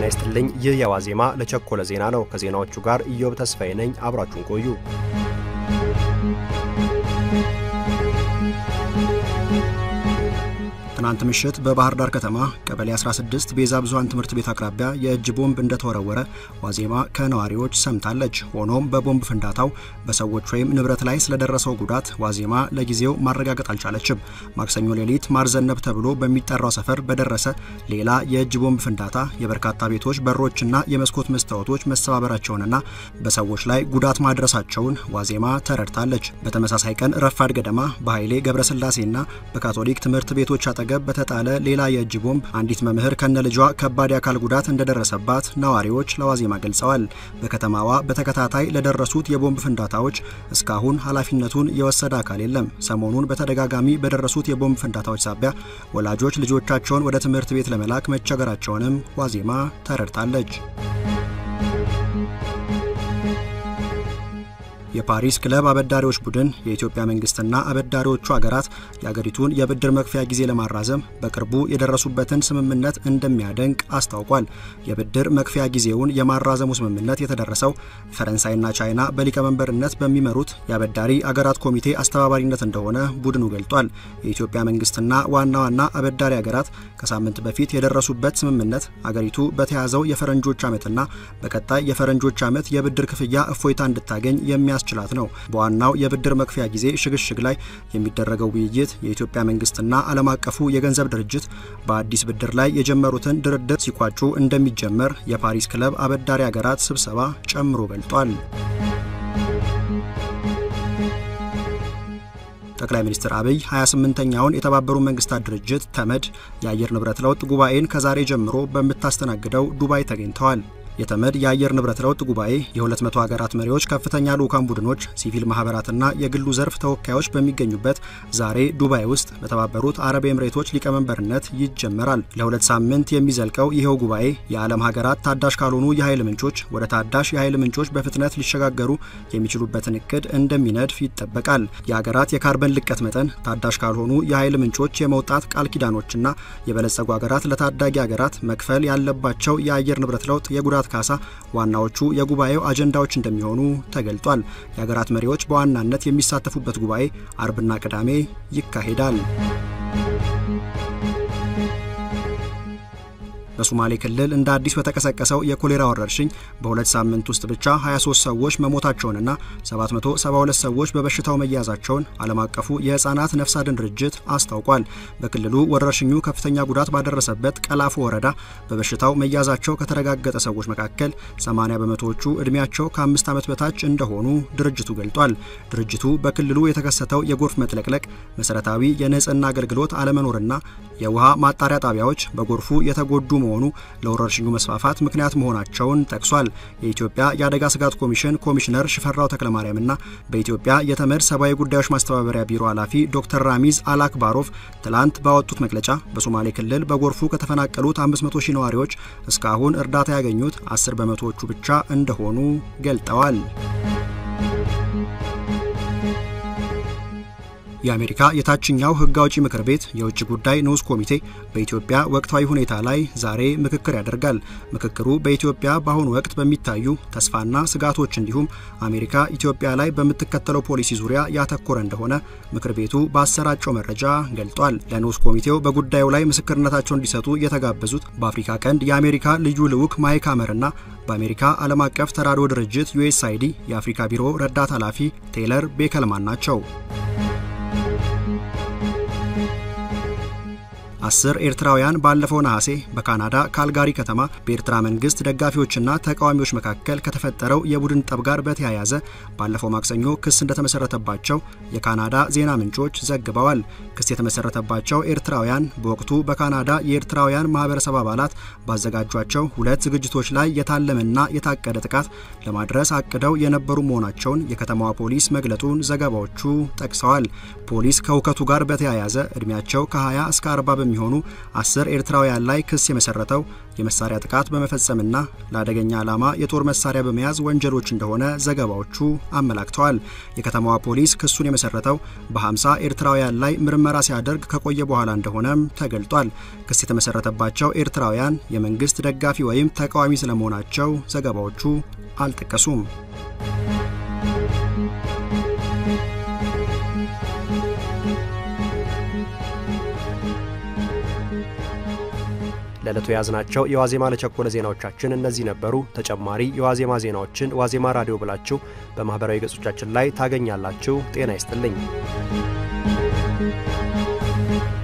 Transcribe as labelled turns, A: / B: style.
A: ይስጥልኝ። ይህ የዋዜማ ለቸኮለ ዜና ነው። ከዜናዎቹ ጋር ኢዮብ ተስፋዬ ነኝ። አብራችሁን ቆዩ። ትናንት ምሽት በባህር ዳር ከተማ ቀበሌ 16 ቤዛ ብዙኃን ትምህርት ቤት አቅራቢያ የእጅ ቦምብ እንደተወረወረ ዋዜማ ከነዋሪዎች ሰምታለች። ሆኖም በቦምብ ፍንዳታው በሰዎች ወይም ንብረት ላይ ስለደረሰው ጉዳት ዋዜማ ለጊዜው ማረጋገጥ አልቻለችም። ማክሰኞ ሌሊት ማርዘነብ ተብሎ በሚጠራው ሰፈር በደረሰ ሌላ የእጅ ቦምብ ፍንዳታ የበርካታ ቤቶች በሮችና የመስኮት መስታወቶች መሰባበራቸውንና በሰዎች ላይ ጉዳት ማድረሳቸውን ዋዜማ ተረድታለች። በተመሳሳይ ቀን ረፋድ ገደማ በኃይሌ ገብረስላሴና በካቶሊክ ትምህርት ቤቶች አጠገብ በተጣለ ሌላ የእጅ ቦምብ አንዲት መምህር ከነ ልጇ ከባድ የአካል ጉዳት እንደደረሰባት ነዋሪዎች ለዋዜማ ገልጸዋል። በከተማዋ በተከታታይ ለደረሱት የቦምብ ፍንዳታዎች እስካሁን ኃላፊነቱን የወሰደ አካል የለም። ሰሞኑን በተደጋጋሚ በደረሱት የቦምብ ፍንዳታዎች ሳቢያ ወላጆች ልጆቻቸውን ወደ ትምህርት ቤት ለመላክ መቸገራቸውንም ዋዜማ ተረድታለች። የፓሪስ ክለብ አበዳሪዎች ቡድን የኢትዮጵያ መንግስትና አበዳሪዎቹ ሀገራት የአገሪቱን የብድር መክፈያ ጊዜ ለማራዘም በቅርቡ የደረሱበትን ስምምነት እንደሚያደንቅ አስታውቋል። የብድር መክፈያ ጊዜውን የማራዘሙ ስምምነት የተደረሰው ፈረንሳይና ቻይና በሊቀመንበርነት በሚመሩት የአበዳሪ አገራት ኮሚቴ አስተባባሪነት እንደሆነ ቡድኑ ገልጧል። የኢትዮጵያ መንግስትና ዋና ዋና አበዳሪ ሀገራት ከሳምንት በፊት የደረሱበት ስምምነት አገሪቱ በተያዘው የፈረንጆች ዓመትና በቀጣይ የፈረንጆች ዓመት የብድር ክፍያ እፎይታ እንድታገኝ የሚያስ ችላት ነው። በዋናው የብድር መክፈያ ጊዜ ሽግሽግ ላይ የሚደረገው ውይይት የኢትዮጵያ መንግስትና ዓለም አቀፉ የገንዘብ ድርጅት በአዲስ ብድር ላይ የጀመሩትን ድርድር ሲቋጩ እንደሚጀመር የፓሪስ ክለብ አበዳሪ ሀገራት ስብሰባ ጨምሮ ገልጧል። ጠቅላይ ሚኒስትር አብይ 28ኛውን የተባበሩት መንግስታት ድርጅት ተመድ የአየር ንብረት ለውጥ ጉባኤን ከዛሬ ጀምሮ በምታስተናግደው ዱባይ ተገኝተዋል። የተመድ የአየር ንብረት ለውጥ ጉባኤ የ200 ሀገራት መሪዎች፣ ከፍተኛ ልዑካን ቡድኖች፣ ሲቪል ማህበራትና የግሉ ዘርፍ ተወካዮች በሚገኙበት ዛሬ ዱባይ ውስጥ በተባበሩት አረብ ኤምሬቶች ሊቀመንበርነት ይጀመራል። ለሁለት ሳምንት የሚዘልቀው ይኸው ጉባኤ የዓለም ሀገራት ታዳሽ ካልሆኑ የኃይል ምንጮች ወደ ታዳሽ የኃይል ምንጮች በፍጥነት ሊሸጋገሩ የሚችሉበትን እቅድ እንደሚነድፍ ይጠበቃል። የሀገራት የካርበን ልቀት መጠን፣ ታዳሽ ካልሆኑ የኃይል ምንጮች የመውጣት ቃል ኪዳኖችና የበለጸጉ ሀገራት ለታዳጊ ሀገራት መክፈል ያለባቸው የአየር ንብረት ለውጥ የጉዳት ካሳ ዋናዎቹ የጉባኤው አጀንዳዎች እንደሚሆኑ ተገልጧል። የሀገራት መሪዎች በዋናነት የሚሳተፉበት ጉባኤ አርብና ቅዳሜ ይካሄዳል። በሶማሌ ክልል እንደ አዲስ በተቀሰቀሰው የኮሌራ ወረርሽኝ በሁለት ሳምንት ውስጥ ብቻ 23 ሰዎች መሞታቸውንና 772 ሰዎች በበሽታው መያዛቸውን ዓለም አቀፉ የሕፃናት ነፍስ አድን ድርጅት አስታውቋል። በክልሉ ወረርሽኙ ከፍተኛ ጉዳት ባደረሰበት ቀላፎ ወረዳ በበሽታው መያዛቸው ከተረጋገጠ ሰዎች መካከል 80 በመቶዎቹ ዕድሜያቸው ከአምስት ዓመት በታች እንደሆኑ ድርጅቱ ገልጧል። ድርጅቱ በክልሉ የተከሰተው የጎርፍ መጥለቅለቅ፣ መሠረታዊ የንጽህና አገልግሎት አለመኖርና የውሃ ማጣሪያ ጣቢያዎች በጎርፉ የተጎዱ መሆኑ ለወረርሽኙ መስፋፋት ምክንያት መሆናቸውን ጠቅሷል። የኢትዮጵያ የአደጋ ስጋት ኮሚሽን ኮሚሽነር ሽፈራው ተክለማርያምና በኢትዮጵያ የተመድ ሰብአዊ ጉዳዮች ማስተባበሪያ ቢሮ ኃላፊ ዶክተር ራሚዝ አላክባሮቭ ትላንት ባወጡት መግለጫ በሶማሌ ክልል በጎርፉ ከተፈናቀሉት 500 ሺህ ነዋሪዎች እስካሁን እርዳታ ያገኙት 10 በመቶዎቹ ብቻ እንደሆኑ ገልጠዋል። የአሜሪካ የታችኛው ሕግ አውጪ ምክር ቤት የውጭ ጉዳይ ንዑስ ኮሚቴ በኢትዮጵያ ወቅታዊ ሁኔታ ላይ ዛሬ ምክክር ያደርጋል። ምክክሩ በኢትዮጵያ በአሁኑ ወቅት በሚታዩ ተስፋና ስጋቶች እንዲሁም አሜሪካ ኢትዮጵያ ላይ በምትከተለው ፖሊሲ ዙሪያ ያተኮረ እንደሆነ ምክር ቤቱ ባሰራጨው መረጃ ገልጧል። ለንዑስ ኮሚቴው በጉዳዩ ላይ ምስክርነታቸውን እንዲሰጡ የተጋበዙት በአፍሪካ ቀንድ የአሜሪካ ልዩ ልዑክ ማይክ ሀመርና በአሜሪካ ዓለም አቀፍ ተራድኦ ድርጅት ዩኤስአይዲ የአፍሪካ ቢሮ ረዳት ኃላፊ ቴይለር ቤከልማን ናቸው። አስር ኤርትራውያን ባለፈው ነሐሴ በካናዳ ካልጋሪ ከተማ በኤርትራ መንግስት ደጋፊዎችና ተቃዋሚዎች መካከል ከተፈጠረው የቡድን ጠብ ጋር በተያያዘ ባለፈው ማክሰኞ ክስ እንደተመሰረተባቸው የካናዳ ዜና ምንጮች ዘግበዋል። ክስ የተመሰረተባቸው ኤርትራውያን በወቅቱ በካናዳ የኤርትራውያን ማህበረሰብ አባላት ባዘጋጇቸው ሁለት ዝግጅቶች ላይ የታለመና የታቀደ ጥቃት ለማድረስ አቅደው የነበሩ መሆናቸውን የከተማዋ ፖሊስ መግለጡን ዘገባዎቹ ጠቅሰዋል። ፖሊስ ከሁከቱ ጋር በተያያዘ ዕድሜያቸው ከ20 እስከ 40 በሚሆኑ አስር ኤርትራውያን ላይ ክስ የመሰረተው የመሳሪያ ጥቃት በመፈጸምና ለአደገኛ ዓላማ የጦር መሳሪያ በመያዝ ወንጀሎች እንደሆነ ዘገባዎቹ አመላክተዋል። የከተማዋ ፖሊስ ክሱን የመሰረተው በ50 ኤርትራውያን ላይ ምርመራ ሲያደርግ ከቆየ በኋላ እንደሆነም ተገልጧል። ክስ የተመሰረተባቸው ኤርትራውያን የመንግስት ደጋፊ ወይም ተቃዋሚ ስለመሆናቸው ዘገባዎቹ አልጠቀሱም። ለዕለቱ የያዝናቸው የዋዜማ ለቸኮለ ዜናዎቻችን እነዚህ ነበሩ። ተጨማሪ የዋዜማ ዜናዎችን ዋዜማ ራዲዮ ብላችሁ በማኅበራዊ ገጾቻችን ላይ ታገኛላችሁ። ጤና ይስጥልኝ።